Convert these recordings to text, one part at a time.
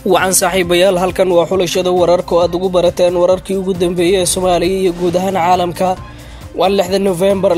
wacan saaxiibayaal halkan waa xulashada wararka oo aad ugu barateen wararkii ugu dambeeyey ee soomaaliya iyo guud ahaan caalamka waa lixda nofembar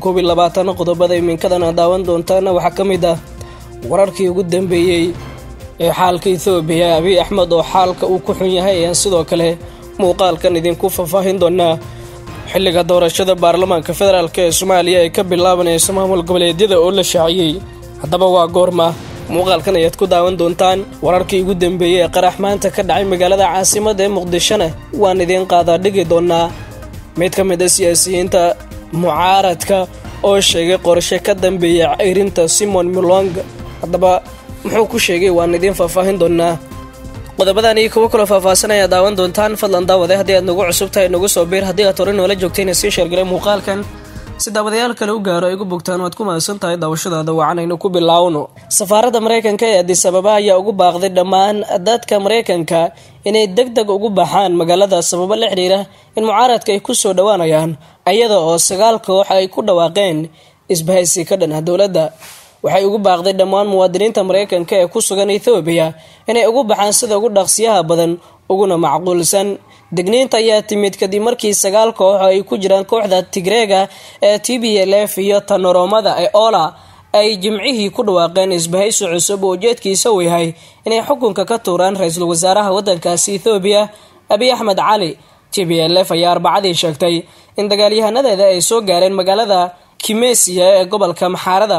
qodobada iminkadan aad daawan doontaana waxaa ka mid ah wararkii ugu dambeeyey ee xaalka ethoobiya abiy axmed oo xaalka uu ku xun yahay ayaan sidoo kale muuqaalkan idinku faahfaahin doonaa xilliga doorashada baarlamaanka federaalk ee soomaaliya ee ka bilaabanaysa maamul goboleedyada oo la shaaciyey haddaba waa goorma muuqaalkan ayaad ku daawan doontaan wararkii ugu dambeeyey ee qarax maanta ka dhacay magaalada caasimada ee muqdishona waan idiin qaadaa dhigi doonaa mid ka mid a siyaasiyiinta mucaaradka oo sheegay qorshe ka dambeeya ceyrinta simon milong haddaba muxuu ku sheegay waan idiin faahfaahin doonaa qodobadan iyo kuwo kaloo faahfaasanaya daawan doontaan fadlan daawade haddii aad nagu cusub tahay nagu soo biir haddii aad hore noola joogtayna sii sheergalay muuqaalkan si daawadayaal kale u gaaro ay gu bogtaan waad ku mahadsan tahay daawashadaada wacanaynu ku bilaawno safaaradda maraykanka ee adis ababa ayaa ugu baaqday dhammaan dadka maraykanka inay deg deg ugu baxaan magaalada sababo la xidhiira in mucaaradka ay ku soo dhowaanayaan iyada oo sagaal koox ay ku dhawaaqeen isbahaysi ka dhan ah dowladda waxay ugu baaqday dhammaan muwaadiniinta maraykanka ee ku sugan ethoobiya inay ugu baxaan sida ugu dhaqsiyaha badan uguna macquulsan degniinta ayaa timid kadib markii sagaal koox oo ay ku jiraan kooxda tigreega ee t b l f iyo tanoromada ee ola ay jimcihii ku dhawaaqeen isbahaysi cusub oo ujeedkiisa uu yahay inay xukunka ka tuuraan ra-iisul wasaaraha wadankaasi ethoobiya abiy axmed cali t b l f ayaa arbacadii sheegtay in dagaalyahanadeeda ay soo gaareen magaalada kimesiya ee gobolka maxaarada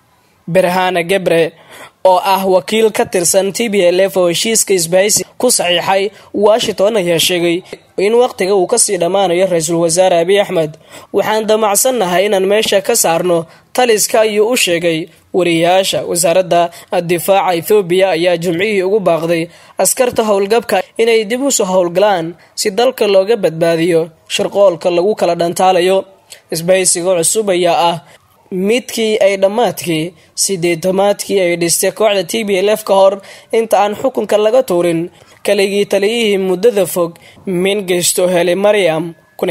berhana gebre oo ah wakiil ka tirsan t b l f oo heshiiska isbahaysi ku saxiixay washington ayaa sheegay in waqtiga uu kasii dhammaanayo ra-iisul wasaare abiy axmed waxaan damacsannahay inaan meesha ka saarno taliska ayuu u sheegay wariyayaasha wasaaradda difaaca ethoobiya ayaa jimcihii ugu baaqday askarta howlgabka inay dib usoo howlgalaan si dalka looga badbaadiyo shirqoolka lagu kala dhantaalayo isbahaysiga cusub ayaa ah midkii ay dhammaadkii sideetamaadkii ay dhistay kooxda t b l f ka hor inta aan xukunka laga tuurin kaligii taliyihii muddada fog mingeysto helay mariam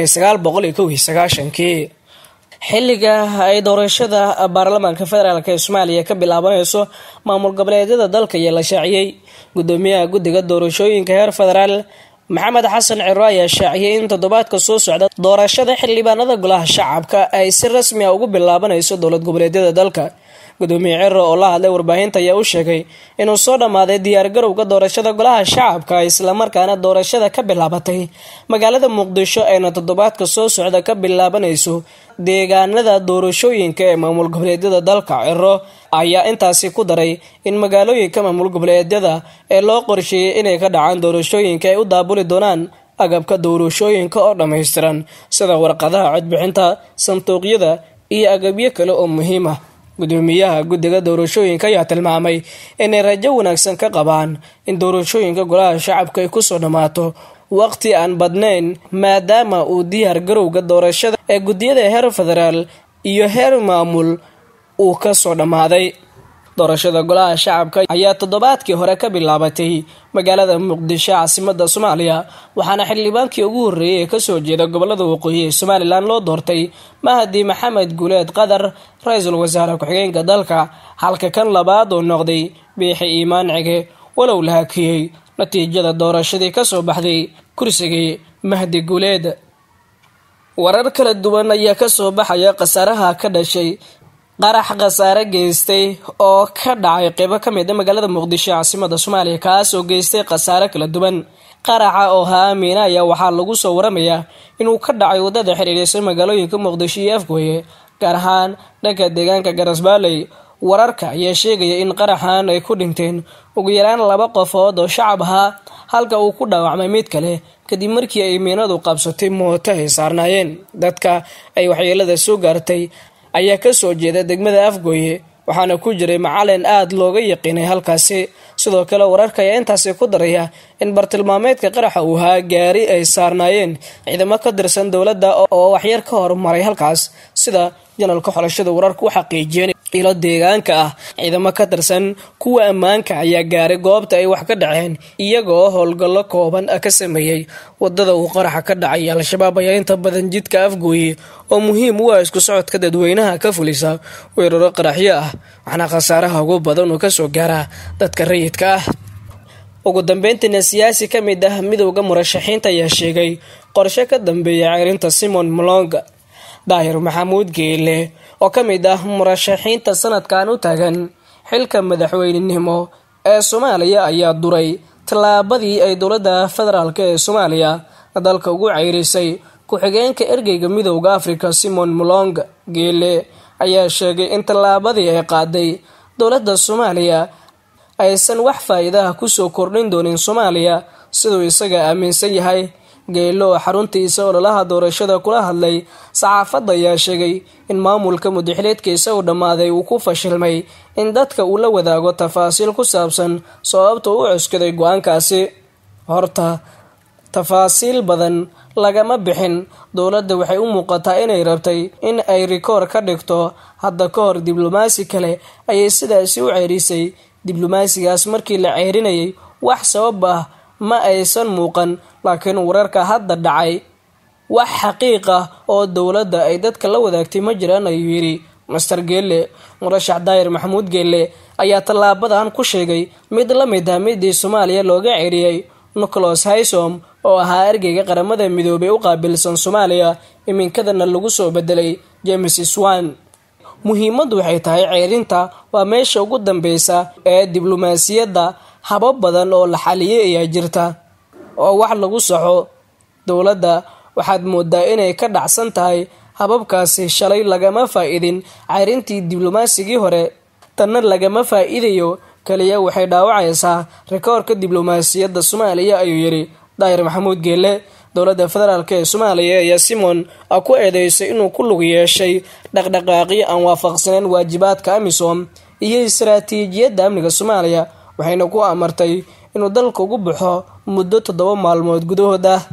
kii xilliga ay doorashada baarlamaanka federaalk ee soomaaliya ka bilaabanayso maamul goboleedyada dalka ayaa la shaaciyey gudoomiyaha guddiga doorashooyinka heer federaal maxamed xasan ciro ayaa shaaciyay in toddobaadka soo socda doorashada xildhibaanada golaha shacabka ay si rasmi a ugu bilaabanayso dowlad goboleedyada dalka gudoomiye ciro oo la hadlay warbaahinta ayaa u sheegay inuu soo dhammaaday diyaargarowga doorashada golaha shacabka islamarkaana doorashada ka bilaabatay magaalada muqdisho ayna toddobaadka soo socda ka bilaabanayso deegaanada doorashooyinka ee maamul goboleedyada dalka ciro ayaa intaasi ku daray in magaalooyinka maamul goboleedyada ee loo qorsheeyey inay ka dhacaan doorashooyinka ay u daabuli doonaan agabka doorashooyinka oo dhammaystiran sida warqadaha codbixinta sanduuqyada iyo agabyo kale oo muhiim ah gudoomiyaha guddiga doorashooyinka ayaa tilmaamay inay rajo wanaagsan ka qabaan in doorashooyinka golaha shacabka ay kusoo dhammaato waqti aan badnayn maadaama uu diyaar garowga doorashada ee guddiyada heer federaal iyo heer maamul uu kasoo dhammaaday doorashada golaha shacabka ayaa toddobaadkii hore ka bilaabatay magaalada muqdisho caasimada soomaaliya waxaana xildhibaankii ugu horreeyay ee kasoo jeeda gobolada waqooyi ee somalilan loo doortay mahadi maxamed guuleed qadar ra-iisul wasaare ku-xigeenka dalka halka kan labaad oo noqday biixi iimaan cige walow la hakiyey natiijada doorashadii kasoo baxday kursigii mahdi guuleed warar kala duwan ayaa kasoo baxaya khasaaraha ka dhashay qarax khasaare geystay oo ka dhacay qeybo ka mid a magaalada muqdisho caasimada soomaaliya kaas oo geystay khasaare kala duwan qaraxa oo haamiina ayaa waxaa lagu soo waramayaa inuu ka dhacay wadada xiriireysa magaalooyinka muqdisho iyo afgooye gaar ahaan dhanka deegaanka garasbaaley wararka ayaa sheegaya in qaraxan ay ku dhinteen ugu yaraan laba qofood oo shacab ahaa halka uu ku dhaawacmay mid kale kadib markii ay miinadu qabsatay mooto ay saarnaayeen dadka ay waxyeelada soo gaartay ayaa kasoo jeeda degmada afgooye waxaana ku jiray macalin aada looga yaqiinay halkaasi sidoo kale wararka ayaa intaasi ku daraya in bartilmaameedka qaraxa uu ahaa gaari ay saarnaayeen ciidamo ka tirsan dowladda oo waxyar ka hormaray halkaas sida janalka xolashada wararka u xaqiijiyeen ilo deegaanka ah ciidamo ka tirsan kuwa ammaanka ayaa gaaray goobta ay wax ka dhaceen iyagoo howlgallo kooban ka sameeyey wadada uu qaraxa ka dhacay al-shabaab ayaa inta badan jidka afgooye oo muhiim u ah isku socodka dadweynaha ka fulisa weeraro qaraxyo ah waxaana khasaaraha ugu badan uu kasoo gaaraa dadka rayidka ah ugu dambeyntiina siyaasi ka mid ah midowda murashaxiinta ayaa sheegay qorshe ka dambeeya ceyrinta simon molonga daahir maxamuud geele oo ka mid ah murashaxiinta sanadkan u taagan xilka madaxweynenimo ee soomaaliya ayaa duray tallaabadii ay dowladda federaalk ee soomaaliya dalka ugu ceyrisay ku-xigeenka ergeyga midowda afrika simon molonga geele ayaa sheegay in tallaabadii ay qaaday dowladda soomaaliya aysan wax faa-iidaha kusoo kordhin doonin soomaaliya siduu isaga aaminsan yahay geelo oo xaruntiisa ololaha doorashada kula hadlay saxaafadda ayaa sheegay in maamulka mudaxileedkiisa uu dhammaaday uu ku fashilmay in dadka uu la wadaago tafaasiil ku saabsan sababta u cuskaday go-aankaasi horta tafaasiil badan lagama bixin dowladda waxay u muuqataa inay rabtay in ay rikoor ka dhigto hadda ka hor diblomaasi kale ayay sidaasi u ceyrisay diblomaasigaas markii la ceyrinayay wax sabab ah ma aysan muuqan laakiin wararka hadda dhacay wax xaqiiq ah oo dowladda ay dadka la wadaagtay ma jiraan ayuu yidhi master geelle murashax daayir maxamuud geelle ayaa tallaabadan ku sheegay mid la mid ah midii soomaaliya looga ceeriyey nicholas haysom oo ahaa ergeyga qaramada midoobay u qaabilsan soomaaliya iminkadana lagu soo bedelay james swan muhiimaddu waxay tahay ceerinta waa meesha ugu dambeysa ee diblomaasiyadda habab badan oo la xaliyay ayaa jirta oo wax lagu saxo dowladda waxaad moodaa inay ka dhacsan tahay hababkaasi shalay lagama faa-iidin ceyrintii diblomasigii hore tanna lagama faa-iidayo kaliya waxay dhaawacaysaa rikoorka diblomaasiyadda soomaaliya ayuu yidhi daahir maxamuud geelle dowladda federaalk ee soomaaliya ayaa simon ku eedeysay inuu ku lug yeeshay dhaqdhaqaaqyo aan waafaqsaneen waajibaadka amisom iyo istaraatiijiyadda amniga soomaaliya waxayna ku amartay inuu dalka ugu baxo muddo toddoba maalmood gudahood ah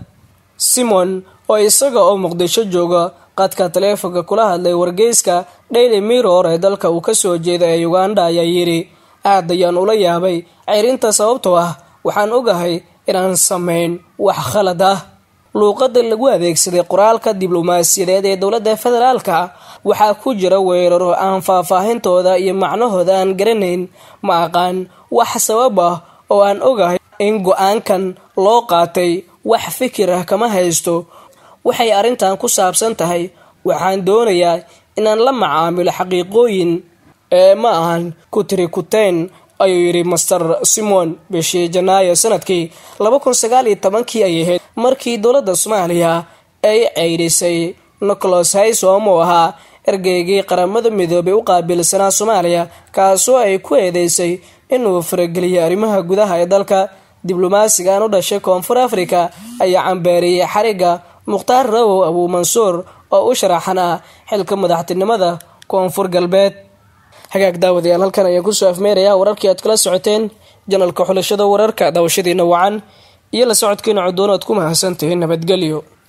simon oo isaga oo muqdisho jooga qadka taleefonka kula hadlay wargeyska daily mirror ee dalka uu kasoo jeeda ee uganda ayaa yidhi aad ayaan ula yaabay ceyrinta sababtoo ah waxaan ogahay inaan samayn wax khalad ah luuqadda lagu adeegsaday qoraalka diblomaasiyadeed ee dowladda federaalka waxaa ku jira weeraro aan faahfaahintooda iyo macnahooda aan garanayn ma aqaan wax sabab ah oo aan ogahay in go-aankan loo qaatay wax fikir ah kama haysto waxay arrintan ku saabsan tahay waxaan doonayaa inaan la macaamilo xaqiiqooyin ee ma ahan ku tiri kuteen ayuu yidhi master simon bishii janaayo sanadkii laba kun sagaal iyo tobankii ay ahayd markii dowladda soomaaliya ay ceyrisay nicholas haysom oo ahaa ergeygii qaramada midoobay u qaabilsanaa soomaaliya kaasoo ay ku eedeysay inuu farageliyay arrimaha gudaha ee dalka diblomaasigan u dhashay koonfur africa ayaa cambeeriyey xariga mukhtaar rawow abuu mansuur oo u sharaxanaa xilka madaxtinimada koonfur galbeed hagaag daawadayaal halkan ayaan kusoo afmeerayaa wararkii aad kala socoteen janalka xulashada wararka daawashadiina wacan iyo la socodkiina codoon oad ku mahadsantihiin nabadgelyo